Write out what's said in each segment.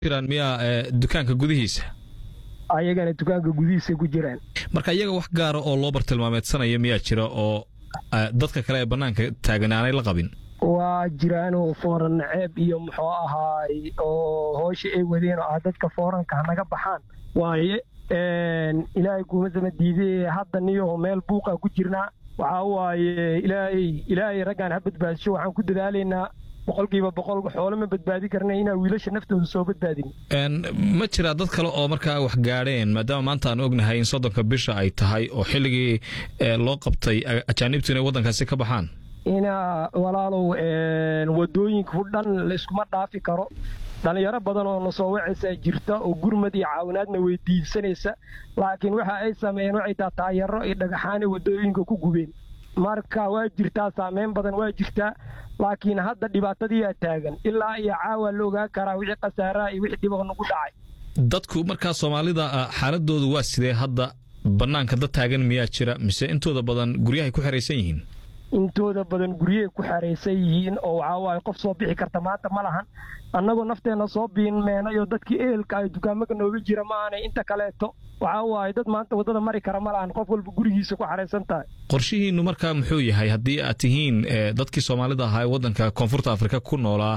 jiraan miyaa dukaanka gudihiisa ayagana dukaanka gudihiisa ku jiraan marka iyaga wax gaara oo loo bartilmaameedsanaya miyaa jira oo dadka kale ee bannaanka taagan aanay la qabin waa jiraanoo fooran naceeb iyo muxuu ahaay oo hoosha ay wadeen oo ah dadka fooranka hanaga baxaan waaye ilaahay kuumasama diidee hadda niyaho meel buuqa ku jirnaa waxaa waaye ilaahay ilaahay raggaan ha badbaadisho waxaan ku dadaalaynaa boqolkiiba boqol xoolo ma badbaadi karna inaan wiilasha naftooda soo badbaadin ma jiraa dad kale oo markaa wax gaadheen maadaama maanta aan ognahay in soddonka bisha ay tahay oo xilligii loo qabtay ajaanibtu inay waddankaasi ka baxaan ina walaalow wadooyinka u dhan layskuma dhaafi karo dhallinyaro badan oo na soo wacaysaa jirta oo gurmad iyo caawinaadna weydiisanaysa laakiin waxa ay sameeyeen waxay taa taayaro iyo dhagaxaanay wadooyinka ku gubeen marka waa jirtaa saameyn badan waa jirtaa laakiin hadda dhibaatadiiyaa taagan ilaa iyo caawa la ogaan karaa wixii khasaaraha iyo wixii dhibaq nagu dhacay dadku markaa soomaalida xaaladoodu waa sidee hadda bannaanka dad taagan miyaa jira mise intooda badan guryahay ku xeraysan yihiin intooda badan guryahay ku xeraysan yihiin oo waxaa waaye qof soo bixi karta maanta ma lahan annagoo nafteenna soo biinmeenayoo dadkii ehelka ay dukaamaka nooga jira ma aanay inta kaleeto waxaa waaye dad maanta waddada mari kara ma lahan qof walba gurigiisa ku xaraysan tahay qorshihiinnu markaa muxuu yahay haddii aad tihiin dadkii soomaalida ahaa ee waddanka koonfurta afrika ku noolaa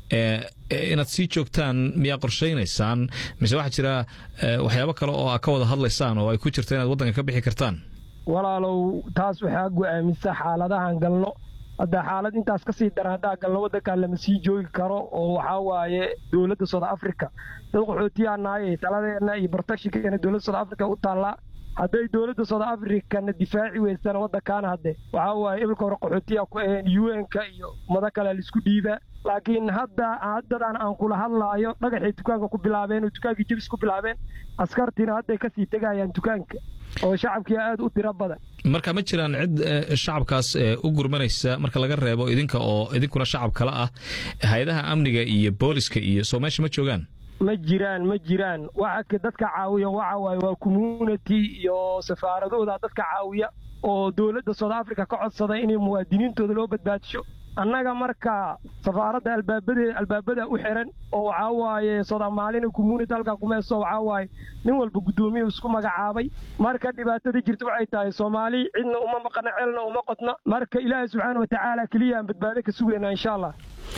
inaad sii joogtaan miyaa qorshaynaysaan mise waxaa jira waxyaabo kale oo aad ka wada hadlaysaan oo ay ku jirta inaad waddanka ka bixi kartaan walaalow taas waxaa go'aamisa xaaladahan galno hadda xaalad intaas ka sii daran haddaa galno waddankan lama sii joogi karo oo waxaa waaye dowladda south africa dad qaxootiyaa nahay taladeenna iyo protectionkeena dowladda south africa u taallaa hadday dowladda south africana difaaci weysana waddankaana hadde waxaa waaye ibilka hore qaxootiyaa ku aheen u n-ka iyo mado kale laisku dhiibaa laakiin hadda haddadan aan kula hadlaayo dhagaxay dukaanka ku bilaabeen oo dukaankii jebis ku bilaabeen askartiina hadday kasii tegayaan dukaanka oo shacabkii aad u tiro badan marka ma jiraan cid shacabkaas u gurmanaysa marka laga reebo idinka oo idinkuna shacab kale ah hay-adaha amniga iyo booliska iyo soo meesha ma joogaan ma jiraan ma jiraan waxa dadka caawiya waxa waaye waa community iyo safaaradooda dadka caawiya oo dowladda south africa ka codsada inay muwaadiniintooda loo badbaadisho annaga marka safaaradda albaabade albaabada u xiran oo waxaa waaye soomaalina community halkaa kumeeso waxaa waaye nin walba guddoomiya isku magacaabay marka dhibaatada jirta waxay tahay soomaali cidna uma maqana celna uma qodna marka ilaahay subxaana watacaala keliya aan badbaado ka sugaynaa insha allah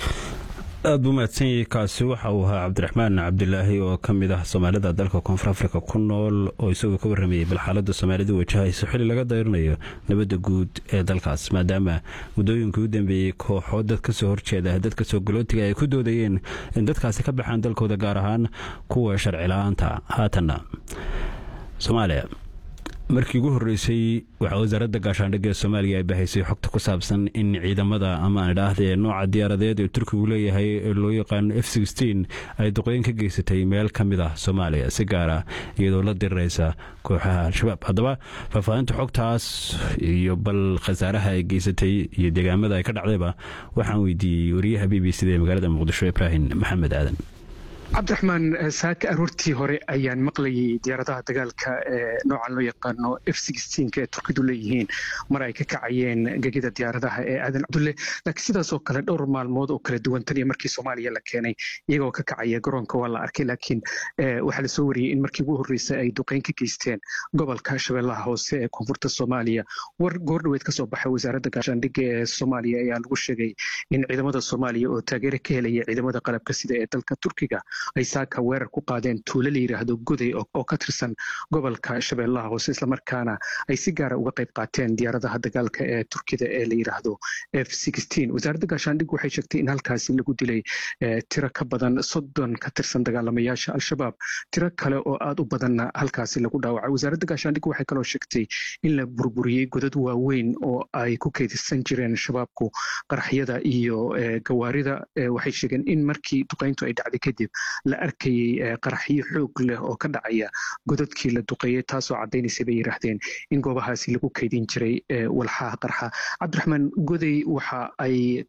aad buu mahadsanyay kaasi waxa uu ahaa cabdiraxmaan cabdilaahi oo ka mid ah soomaalida dalka koonfur afrika ku nool oo isagoo ka warramayay bal xaaladda soomaalidu wajahayso xilli laga dayrinayo nabadda guud ee dalkaas maadaama muddooyinkii u dambeeyey kooxoo dad ka soo horjeeda dadka soo galootiga ay ku doodayeen in dadkaasi ka baxaan dalkooda gaar ahaan kuwa sharci la-aanta haatanna soomaaliya markii ugu horreysay waxaa wasaaradda gaashaandhigga ee soomaaliya ay bahaysay xogta ku saabsan in ciidamada ama aan idhaahdee nooca diyaaradeed ee turkigu leeyahay ee loo yaqaano f ay duqeyn ka geysatay meel ka mid ah soomaaliya si gaara iyadoo la diriraysa kooxaha al-shabaab haddaba faahfaahinta xogtaas iyo bal khasaaraha ay geysatay iyo deegaamada ay ka dhacdayba waxaan weydiiyey wariyaha b b c da ee magaalada muqdisho ibraahim maxamed aadan cabdiraxmaan saaka aroortii hore ayaan maqlayay diyaaradaha dagaalka ee noocan loo yaqaano f ee turkidu leeyihiin mar ay ka kacayeen gegida diyaaradaha ee aadan cabdulle laakiin sidaasoo kale dhowr maalmood oo kala duwan tan iyo markii soomaaliya la keenay iyagoo ka kacaya garoonka waa la arkay laakiin waxaa lasoo wariyey in markii ugu horreysay ay duqeyn ka geysteen gobolka shabeellaha hoose ee koonfurta soomaaliya war goordhoweed kasoo baxay wasaaradda gaashaandhigga ee soomaaliya ayaa lagu sheegay in ciidamada soomaaliya oo taageero ka helaya ciidamada qalabka sida ee dalka turkiga ay saaka weerar ku qaadeen tuulo la yidhaahdo goday oo ka tirsan gobolka shabeellaha hoose islamarkaana ay si gaara uga qayb qaateen diyaaradaha dagaalka ee turkida ee la yidhaahdo f wasaaradda gaashaandhig waxay sheegtay in halkaasi lagu dilay tiro ka badan soddon ka tirsan dagaalamayaasha al-shabaab tiro kale oo aad u badanna halkaasi lagu dhaawacay wasaaradda gaashaandhig waxay kaloo sheegtay in la burburiyey godad waaweyn oo ay ku keydsan jireen shabaabku qaraxyada iyo gawaarida waxay sheegeen in markii duqayntu ay dhacday kadib la arkayey qaraxyo xoog leh oo ka dhacaya godadkii la duqeeyey taasoo caddaynaysa bay yidhaahdeen in goobahaasi lagu kaydin jiray walxaha qarxa cabdiraxmaan goday waxa ay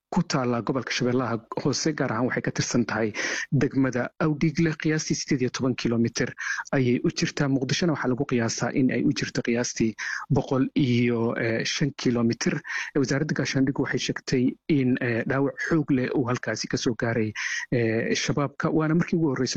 ku taala gobolka shabeellaha hoose gaar ahaan waxay ka tirsan tahay degmada awdhiigle qiyaastii sideed iyo toban kilomitr ayay u jirtaa muqdishona waxaa lagu qiyaasaa in ay u jirto qiyaastii boqol iyo shan kilomitr wasaaradda gaashaandhigu waxay sheegtay in dhaawac xoog leh uu halkaasi kasoo gaaray shabaabka waana markii ugu horreysa